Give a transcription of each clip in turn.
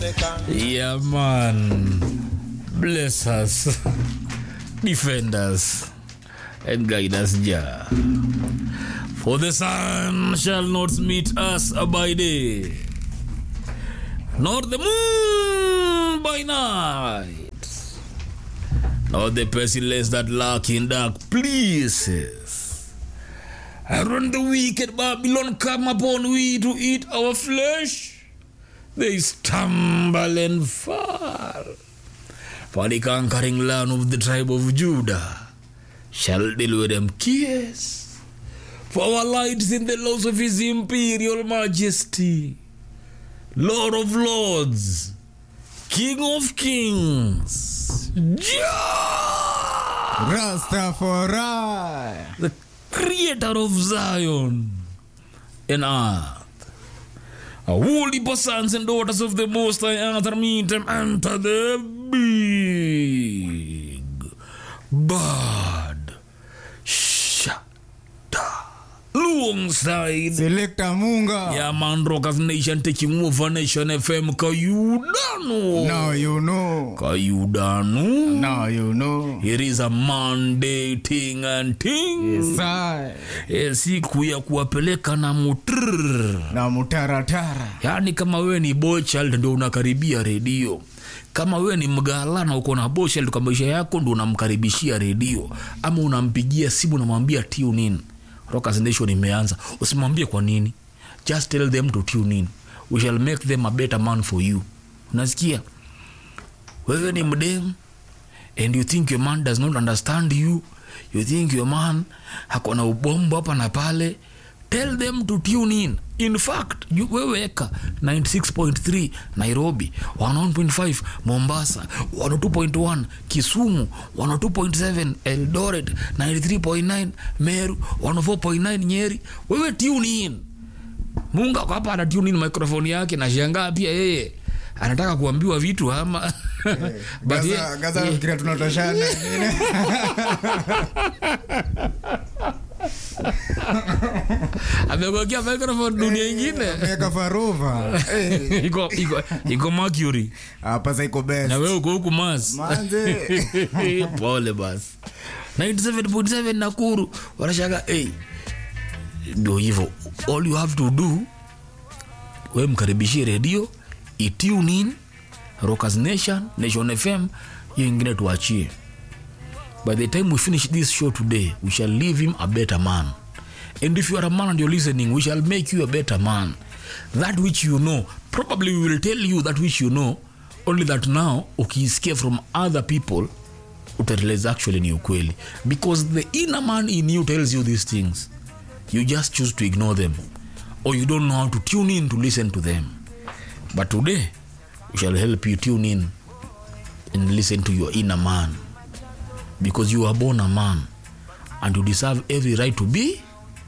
Yeah, man. Bless us, defend us, and guide us, Jah. For the sun shall not meet us by day, nor the moon by night, nor the pestilence that lurk in dark places. And when the wicked Babylon come upon we to eat our flesh, they stumble and fall. For the conquering land of the tribe of Judah shall deal with them kiss. For our light is in the laws of his imperial majesty, Lord of lords, King of kings, Jah, Rastafari. the creator of Zion and earth. A holy sons and daughters of the Most High enter meet them enter the big bad shada alongside Selector Munga. yeah man rockers nation taking over nation fm kayudano Now you know. kayudano Now you know. it is a monday thing and thing Sai. Eh, siku ya kuwapeleka na mutrrr Na mutaratara. yaani kama wewe ni bochild ndio unakaribia redio kama wewe ni mgala na uko na bochild kwa maisha yako ndio unamkaribishia redio ama unampigia simu unamwambia tune in Rockers Nation imeanza usimwambie kwa nini just tell them to tune in we shall make them a better man for you unasikia wewe ni mdem and you think your man does not understand you you think your man hakona ubombo hapa na pale tell them to tune in in fact you- weweka 96.3 nairobi 101.5 mombasa 102.1 kisumu 102.7 eldoret 93.9 meru 104.9 nyeri wewe tune in munga kwa hapa ana tune in microphone yake na shangaa pia yeye anataka kuambiwa vitu ama But Gaza, ye- Gaza ye- nafikiria tunatoshana. amekuwekea microphone dunia ingine Meka faruva. Eh, iko iko iko mercury Hapa sasa iko best. na wewe uko huku mas Manze. pole basi 97.7 nakuru wanashaga hey, ndio hivyo all you have to do we mkaribishie redio itune in rockers nation nation fm hiyo ingine tuachie by the time we finish this show today we shall leave him a better man and if you are a man and you're listening we shall make you a better man that which you know probably we will tell you that which you know only that now ukiisikia from other people utarealize actually ni ukweli because the inner man in you tells you these things you just choose to ignore them or you don't know how to tune in to listen to them but today we shall help you tune in and listen to your inner man because you are born a man and you deserve every right to be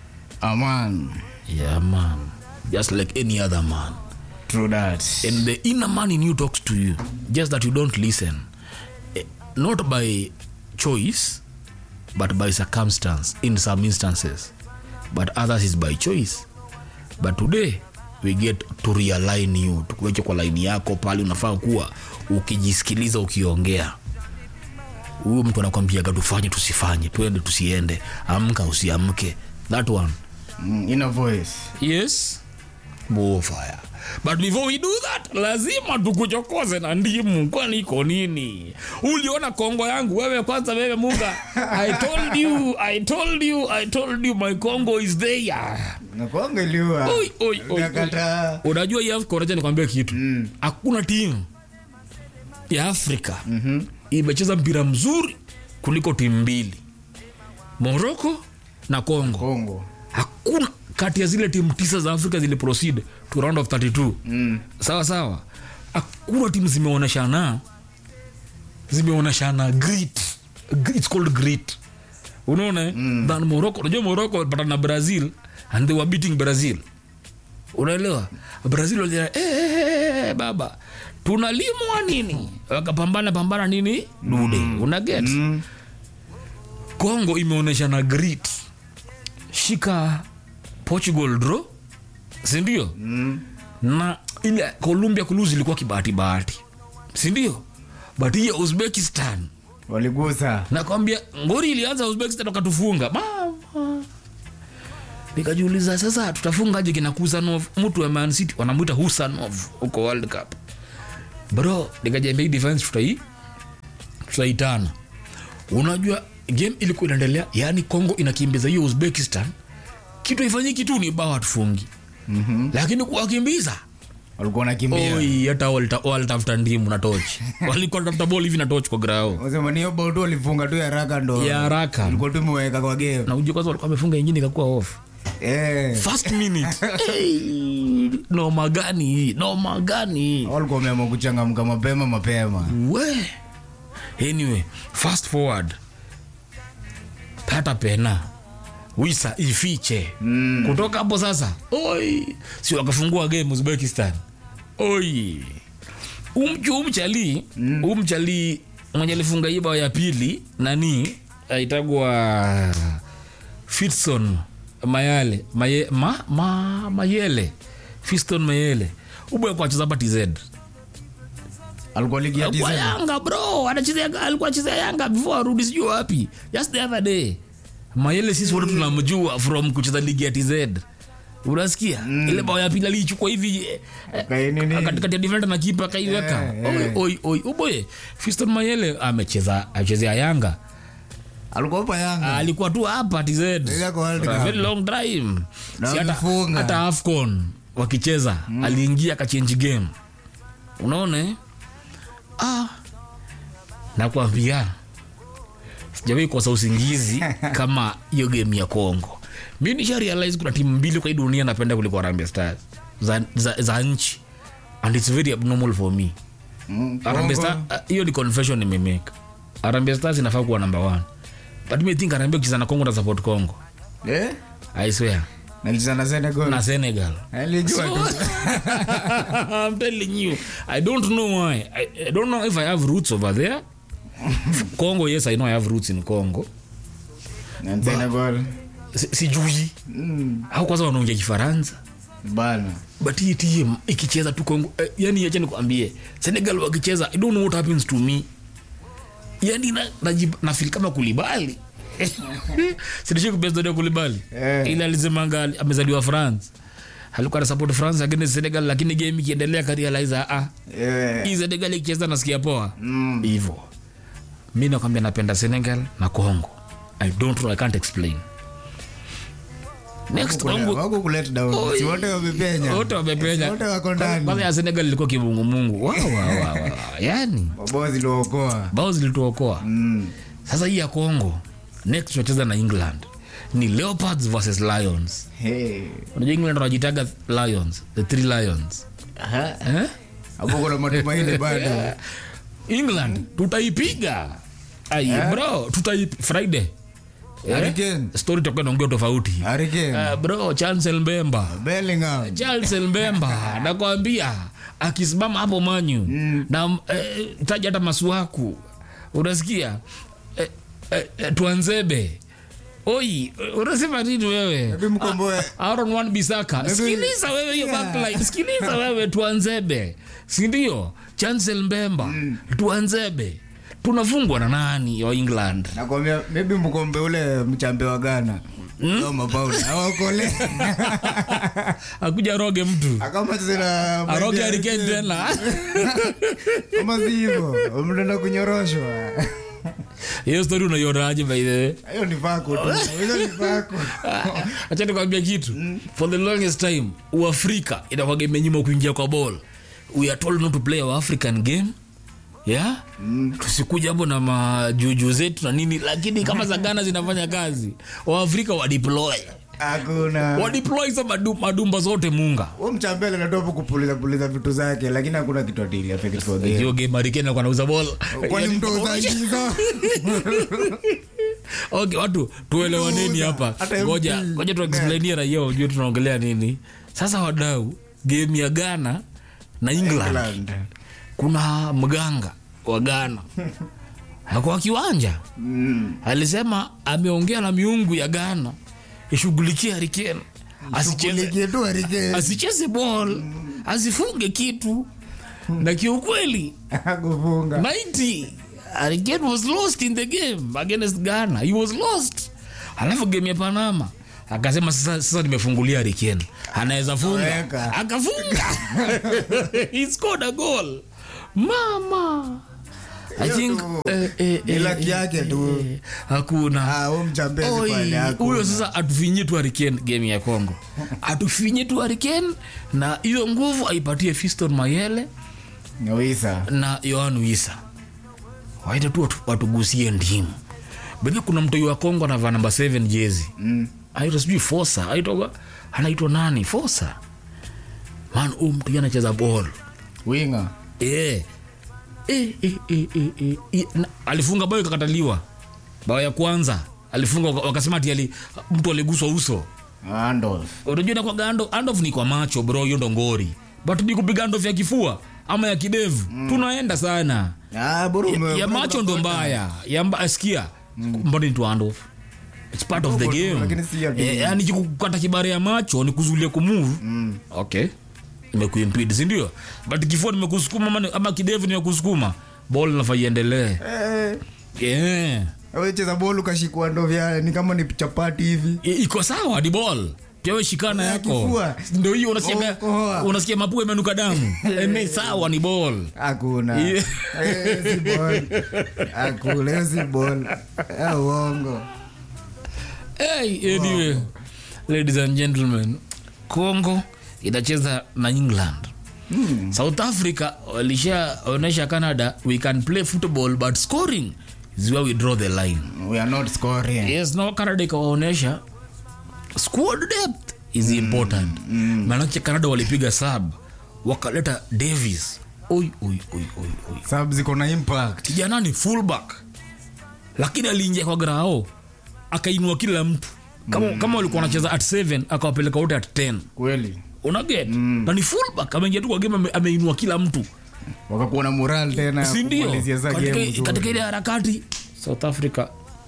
Aman. yeah man just like any other man True that. and the inner man in you talks to you just that you don't listen Eh, not by choice but by circumstance in some instances but others is by choice but today we get to realign you tukuweke kwa laini yako pale unafaa kuwa ukijisikiliza ukiongea huyu mtu anakwambiaga tufanye tusifanye tuende tusiende amka usiamke that one Mm, Inner voice. yes fire but before we do that lazima tukuchokoze na ndimu kwani iko nini uliona kongo yangu wewe kwanza wewe munga i told you i told you i told you my congo is there Nakuangaliwa. Oi, oi, oi, oi. Nakataa. unajua hii Afrika, unajua nikwambia kitu hakuna timu ya afrika mm-hmm. imecheza mpira mzuri kuliko timu mbili morocco na congo Kongo. hakuna kati ya zile timu tisa za afrika zili proceed to round of 32 mm. sawa sawa hakuna timu zimeoneshana zimeoneshana grit it's called grit unaona mm. than morocco unajua morocco walipatana na brazil and they were beating brazil unaelewa brazil walia eh, eh, eh, baba tunalimwa nini wakapambana pambana nini dude mm. unaget mm. congo imeonyeshana grit shika portugal draw sindio mm. na ile colombia kuluzi ilikuwa kibahati bahati sindio but hii ya uzbekistan waligusa nakwambia ngori ilianza uzbekistan wakatufunga mama nikajiuliza sasa tutafungaje kina kusanov mtu wa man city wanamwita husanov huko world cup bro nikajambia hii defense tutai tutaitana unajua game ilikuwa inaendelea yaani congo inakimbiza hiyo uzbekistan kitu ifanyiki tu ni bao hatufungi Mhm. lakini kuwakimbiza walikuwa nakimbia oi hata walita- walitafuta ndimu na tochi walikuwa tafuta bol hivi na tochi kwa grao Wasema ni hiyo bao tu walifunga tu ya haraka ndo ya haraka ilikuwa tu imeweka kwa game na ujue kwanza walikuwa wamefunga ingine ikakuwa off eh first minute hey, noma gani hii noma gani hii walikuwa wameamua kuchangamka mapema mapema we anyway fast forward pata pena wisa ifiche Mm. kutoka hapo sasa oi si wakafungua game uzbekistan oi umchu umchali mm. umchali mwenye alifunga hii bao ya pili nani aitagwa fitson mayale maye, ma, ma, mayele fiston mayele ubwe kwa cheza hapa tz alikuwa ligi ya kwa TZ. yanga bro anachezea alikuwa achezea yanga before arudi sijui wapi just the other day mayele sisi wote tunamjua from kucheza ligi ya tz unasikia mm. ile bao ya pili aliichukua hivi eh, eh, Kai nini? katikati ya defender na kipa akaiweka Eh, oi eh. oi oi uboye fiston mayele amecheza achezea yanga alikuwa hapa yanga alikuwa tu hapa tz Ile kwa World For a Cup. very long time Na Si hata- wamefunga. hata afcon wakicheza aliingia akachange game unaona eh? ah, nakwambia sijawahi kosa usingizi kama hiyo game ya congo mi nisha realize kuna timu mbili kwa hii dunia napenda kuliko Harambee stars za, za, za nchi and its very abnormal for me Mm, Harambee Kongo. Star- ah, hiyo ni confession nimemeka Harambee stars inafaa kuwa number one but me think Harambee ukicheza na congo na support congo Eh? i swear nalicheza na Senegal na senegal alijua tu I'm telling you, I don't know why. I, I don't know if I have roots over there. Congo, yes, I know I have roots in Congo. na Senegal Si- Sijui Mm, au kwanza wanaongea Kifaransa, bana but hii team ikicheza tu Congo, eh, yani acha nikwambie, Senegal wakicheza, I don't know what happens to me. Yani na, najib- na feel kama kulibali sinishii kubesdodia kulibali Eh. ile alisemanga ali- amezaliwa france alikuwa na support france against senegal lakini game ikiendelea karealize ah Eh, hii senegal ikicheza nasikia poa mm, hivyo mi nakwambia napenda senegal na congo i don't know i can't explain next wako kule- congo wako kulet down Oi. si wote wamepenya wote wamepenya Si wote wako ndani kwanza ya senegal ilikuwa kimungumungu wow, wow, wow, wow. yani mabao ziliokoa bao zilituokoa Mm, sasa hii ya congo next tunacheza na england ni leopards versus lions hey. unajua england wanajitaga lions the three lions Aha. eh? hapo kuna matumaini bado england tutaipiga ai bro tutai friday Eh? Hurricane. story takuwa naongea tofauti Hurricane. Eh, bro chancel mbemba Bellingham charles mbemba nakwambia akisimama hapo manyu Mm. na eh, taja hata masuaku unasikia eh, eh, eh, tuanzebe oi unasema nini wewe Hebu mkomboe Aaron Wan Bisaka. Sikiliza wewe hiyo Yeah. backline. Sikiliza wewe tuanzebe. Si ndio? Chancel Mbemba. Tuanzebe. Tunafungwa na nani wa England? nakwambia maybe mkombe ule mchambe wa Ghana mm? mapaula awakole Akuja roge mtu. akama zina Aroge Hurricane tena. kama si hivyo mnaenda kunyoroshwa Hiyo story unaionaje by the way? hiyo ni vako tu hiyo ni vako Acha nikwambia kitu. For the longest time, Uafrika inakuwa imenyima kuingia kwa ball. We are told not to play our African game. Yeah? Tusikuja hapo na majuju zetu na nini, lakini kama za Ghana zinafanya kazi, Waafrika wadeploy hakuna wadeploy hizo madu, madumba zote munga huo mchambele natopa kupuliza puliza vitu zake lakini hakuna kitu atili afeki kwa game hiyo game Harry Kane alikuwa anauza ball kwani Yaani- mtu uzagiza okay watu tuelewaneni Tunauza. hapa Hata ngoja MP. ngoja tuexplainia raia ujue tunaongelea nini sasa wadau game ya ghana na england, England. kuna mganga wa ghana kwa kiwanja Mm. alisema ameongea na miungu ya ghana ishughulikie harikeni asicheze Shughulikie tu Harry Kane. asicheze ball asifunge kitu na kiukweli akufunga 90 Hurricane was lost in the game against Ghana. He was lost. Alafu game ya Panama akasema sasa, sasa nimefungulia Hurricane. Anaweza funga. Weka. Akafunga. He scored a goal. Mama. I Hiyo think tu, eh, eh, ni eh, lucky yake tu. eh, hakuna Ah, huyu mchambezi Oi, pale hakuna. huyo sasa atufinye tu Hurricane game ya Congo atufinye tu Hurricane na hiyo nguvu aipatie Fiston Mayele Nyawisa. na Yohan Wisa waite tu watu- watugusie ndimu bedhi kuna mtoi wa Kongo anavaa namba 7 jezi Mm. aitwa sijui Fosa aitwa anaitwa nani Fosa man huyu mtu anacheza ball Winga. eh eh eh eh eh, eh, eh. Na- alifunga bao ikakataliwa bao ya kwanza alifunga waka- wakasema ati ali, mtu aliguswa uso Andolf. unajua na kwa gando andof ni kwa macho bro hiyo ndo ngori but ni kupiga andof ya kifua ama ya kidevu tunaenda sana Ah, bro, ya, ume- ya bro, macho ndo unafuata. mbaya ya mba, sikia mbona ni tu handoff it's part of the Lakini game si ya game. eh, yani kukata kibare ya macho ni kuzulia kumove Mm. okay imekuimpede sindio but kifua nimekusukuma ama, ama kidevu nimekusukuma ball nafaa iendelee Eh, yeah. wewe cheza ball ukashikwa ndo vya ni kama ni chapati hivi. I- iko sawa ni ball pia we shikana Ya yako kifua. ndo hiyo unasikia Okoa. unasikia mapua imenuka damu Eh, ni sawa ni ball Hakuna. Yeah. Eh, si ball. Hakuna, hiyo si ball. Eh, uongo. Hey, anyway, ladies and gentlemen, Congo itacheza na England. South Africa walishaonyesha Canada we can play football but scoring is where we draw the line. We are not scoring. Yes, no Canada ikawaonyesha squad depth is important. Maanake Canada walipiga sub wakaleta Davis. Oi, oi, oi, oi, oi. Sababu ziko na impact. kijana ni fullback lakini aliingia kwa grao akainua kila mtu kama, kama walikuwa wanacheza at 7 akawapeleka wote at 10 Kweli. unaget na ni fullback ameingia tu kwa game ame, ameinua kila mtu Wakakuwa na moral tena. ya sindio kumalizia za game katika, nzuri. katika ile harakati south africa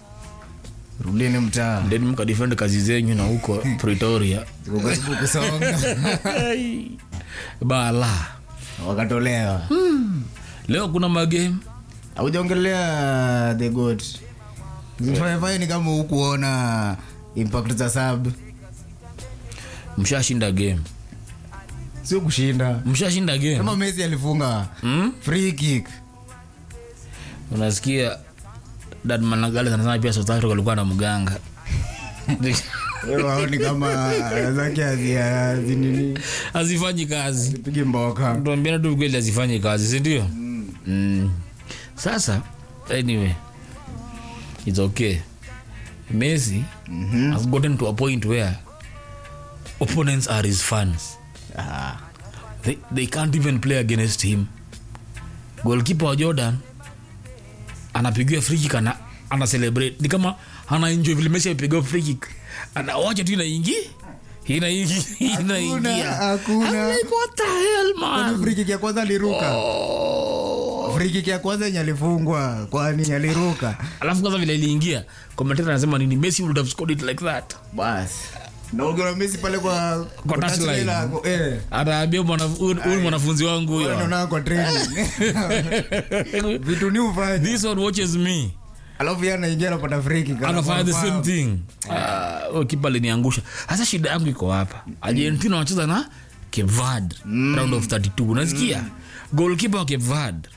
Rudini mtaa. then mkadefend kazi zenyu na huko pretoria Ziko karibu kusonga. bala Wakatolewa. leo kuna magame Haujaongelea the goat. Zifanye ni kama hukuona impact za sub. mshashinda game Sio kushinda. mshashinda game Kama Messi alifunga hmm? free kick. unasikia dadmanagales anasema pia south africa alikuwa na mganga Wewe waoni kama zake hazia zinini. hazifanyi kazi Pigi mboka. tuambiana tu kweli hazifanyi kazi sindio mm. sasa anyway its okay messi Mhm. has gotten to a point where opponents are his fans Ah. they, they can't even play against him golkipa wa jordan anapigiwa frikik ana, ana celebrate ni kama anaenjoy vile messi amepigiwa frikik anawacha tu inaingi inaingi inaingia hakuna. I'm like, what the hell Kwani man free kick ya kwanza aliruka. Oh. Free kick ya kwanza yenye alifungwa kwani aliruka. alafu kwanza vile iliingia commentator anasema nini messi would have scored it like that Bas. Na ukiona Messi pale kwa Kwa touchline. touchline, eh. ataambia mwana- huyu huyu mwanafunzi wangu Wewe huyo unaona kwa training. Vitu ni ufanye. this one watches me Alafu yeye anaingia anapata free kick. anafanya the same Anafahamu. thing Ah, huyo kipa aliniangusha hasa shida yangu iko hapa argentina wanacheza na cape verde round of 32 unasikia goalkeeper wa cape verde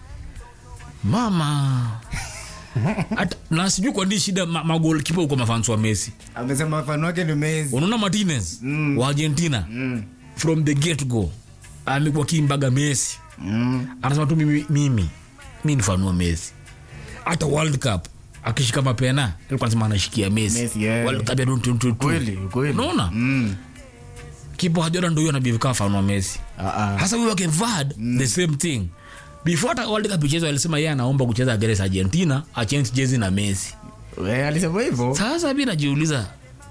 mama Hata- na sijui kwa nini shida ma- magolkipa uko mafansi wa messi Amesema mfano wake ni Messi. unaona martinez Mm. wa argentina Mm. from the get go amekuwa kimbaga messi Mm. anasema tu mimi, mimi mi nifanua messi hata world cup akishika mapena alikuwa anasema anashikia messi Messi, yeah. World Cup ya 2022. Kweli, kweli. unaona Mm. kipa hajora ndo huyo anabivikaa fanua messi Ah, ah. hasa huyo wake vad the same thing before hata world cup ichezwa alisema yeye anaomba kucheza against argentina achange jezi na messi We, alisema hivyo. sasa mi najiuliza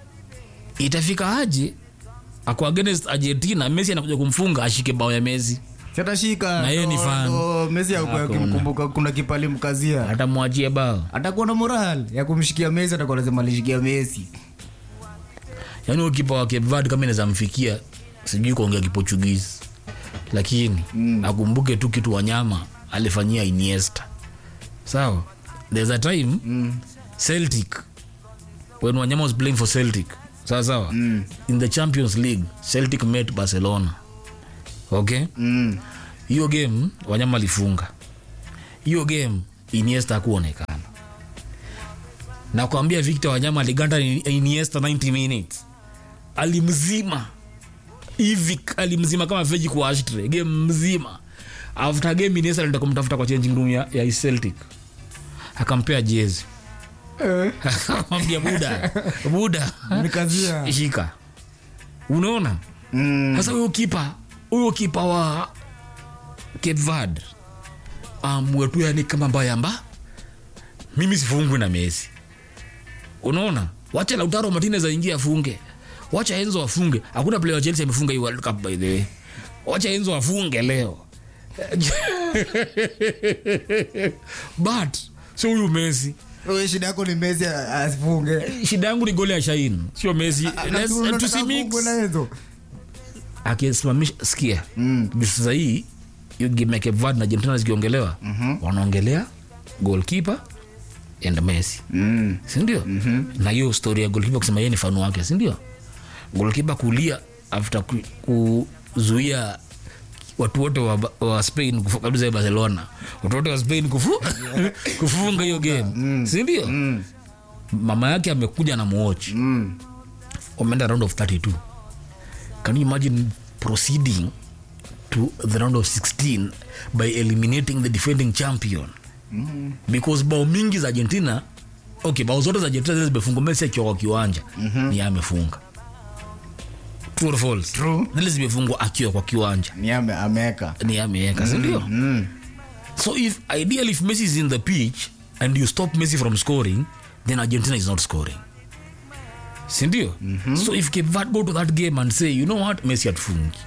itafika aje ako against argentina messi anakuja kumfunga ashike bao ya messi Chatashika. Na yeye ni ndo- fan. ndo Messi akuwa Hakuna. akimkumbuka kuna kipali mkazia. atamwachie bao Atakuwa na moral ya kumshikia Messi, atakuwa lazima alishikia Messi. yaani huyo kipa wa Cape Verde kama inaweza mfikia sijui kuongea kiportuguese lakini mm. akumbuke tu kitu wanyama alifanyia iniesta sawa there's a time mm. celtic when wanyama was playing for celtic sawa sawa mm. in the champions league celtic met barcelona okay Mm. hiyo game wanyama alifunga hiyo game iniesta akuonekana nakwambia victor wanyama aliganda ni- iniesta 90 minutes alimzima hivi alimzima kama veji kwa ashtre game mzima after game iniesta alienda kumtafuta kwa changing room ya, ya celtic akampea jezi Eh, akamwambia buda buda Nikazia. shika unaona mm. sasa huyo kipa huyo kipa wa Cape Verde amwetu yani kama mbayamba mimi sifungwi na Messi unaona wacha Lautaro Martinez aingie afunge wacha Enzo afunge hakuna player wa Chelsea amefunga hii World Cup by the way wacha Enzo afunge leo but sio huyu Messi Wewe shida yako ni Messi asifunge. shida yangu ni goli ya Shain sio Messi Let's- Unataka tusimix afungwe na Enzo. akisimamisha sikia Mm. juu sasa hii hiyo game ya Cape Verde na Argentina zikiongelewa wanaongelea goalkeeper and Messi Mm. sindio na hiyo story ya goalkeeper kusema yeye ni fanu wake sindio goalkeeper kulia after ku- kuzuia watu wote wa, wa spain kufu- kabisa ya barcelona watu wote wa spain kufu, kufunga hiyo game sindio mama yake amekuja na muochi Mm. wameenda round of 32 can you imagine proceeding to the round of 16 by eliminating the defending champion mm. because bao mingi za argentina okay bao zote za argentina zile zimefungwa messi akiwa kwa kiwanja mm-hmm. ni yeye amefunga true or false True. zile zimefungwa akiwa kwa kiwanja Ni ame ameka. ni yeye ameweka sindio Mm. so if ideally if messi is in the pitch and you stop messi from scoring then argentina is not scoring sindio mm-hmm. so if Cape Verde go to that game and say you know what messi atufungi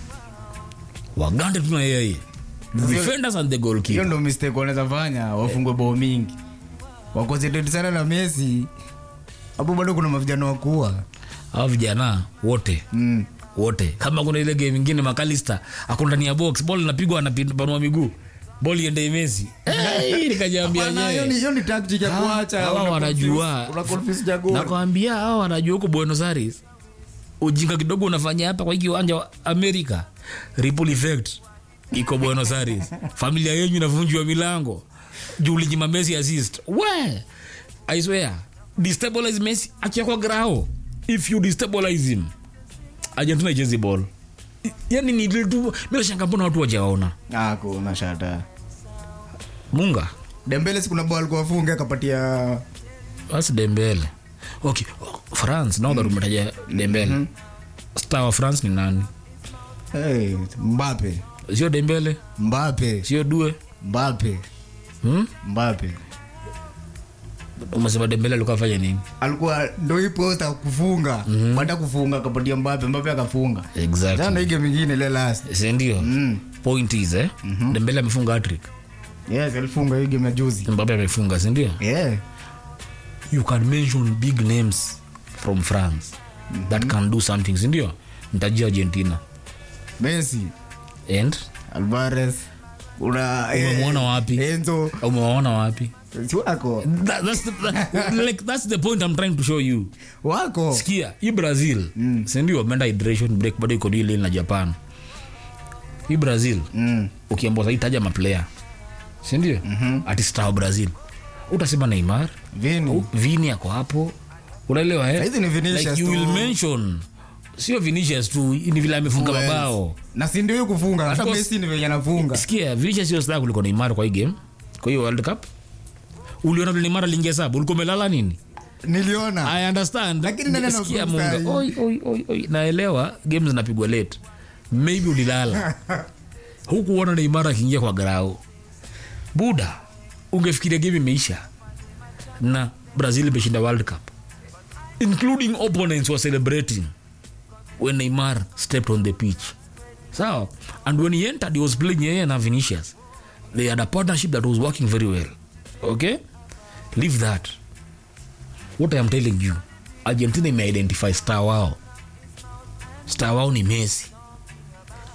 wagande tuna yeye the defenders and the Hiyo goalkeeper ndo mistake wanaweza fanya wafungwe bao mingi. Wakonsentrate sana na Messi. Hapo bado kuna mavijana wakuwa. hao vijana wote Mm. wote kama kuna ile game ingine makalista ako ndani ya box ball inapigwa anapanua miguu ball iende Messi hey, nikajiambia Hapana, hiyo yenyewe ni hiyo ni tactic ya kuacha. hawa una wanajua. confuse- Una confuse jagol. nakwambia hawa wanajua huko buenos aires ujinga kidogo unafanya hapa kwa hii kiwanja wa america ripple effect iko buenos aires familia yenyu inavunjwa milango juu ulinyima messi assist we i swear destabilize messi akiwa kwa grao if you destabilize him argentina ichezi ball I- yani ni ile tu mimi nashanga mbona watu wajaona Ah, kuna shata. munga Dembele si kuna bao alikuwa afunge akapatia basi dembele okay france now that umetaja dembele star wa france ni nani hey, Mbappe. sio dembele Mbappe. sio due Mbappe. hmm? Mbappe. umesema dembele alikuwa afanya nini alikuwa ndo hii posta kufunga baada kufunga akapatia Mbappe Mbappe akafunga jana exactly hii game ingine ile last sindio mm. point is eh? dembele amefunga hattrick yes alifunga hii game ya juzi mbape amefunga sindio yeah you can mention big names from france that can do something sindio mtajia argentina Messi and Alvarez una eh, umemwona wapi Enzo umewaona wapi si wako that, that's, the, that, like, that's the point i'm trying to show you wako sikia hii brazil mm. sindio wameenda hydration break bado iko dili na japan hii brazil mm. ukiambua sahii taja maplayer sindio mm-hmm. ati star wa brazil utasema neymar Vini vini ako hapo unaelewa eh? Saizi ni Vinicius like you tu. will mention sio vinicius tu ni vile amefunga Who else? mabao na si ndio hiyo kufunga hata course. Messi ni venye anafunga sikia vinicius sio star kuliko neymar kwa hii game kwa hiyo world cup uliona vile neymar aliingia sabu ulikuwa umelala nini niliona i understand Lakini nani ana Sikia, fursa Munga. hii? Oi, oi, oi, oi. naelewa game zinapigwa late maybe ulilala hukuona neymar akiingia kwa grau buda ungefikiria game imeisha na brazil imeshinda world cup including opponents were celebrating when neymar stepped on the pitch sawa and when he entered he was playing yeye na vinicius they had a partnership that was working very well okay leave that what i am telling you argentina imeidentify star wao star wao ni messi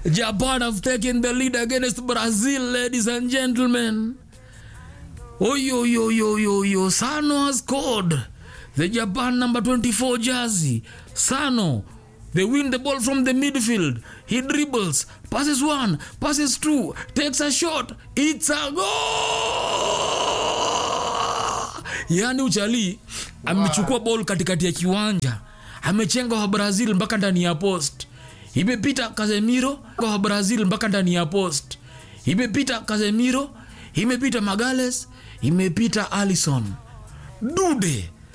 Japan have taken the lead against Brazil, ladies and gentlemen. Oh, yo, yo, yo, yo, yo. Sano has scored. The Japan number 24 jersey. Sano. They win the ball from the midfield. He dribbles, passes one, passes two, takes a shot. It's a goal! Yaani uchali amechukua ball katikati ya kiwanja, amechenga wa Brazil mpaka ndani ya post. Imepita Casemiro wa Brazil mpaka ndani ya post. Imepita Casemiro, imepita Magales, imepita Alisson. Dude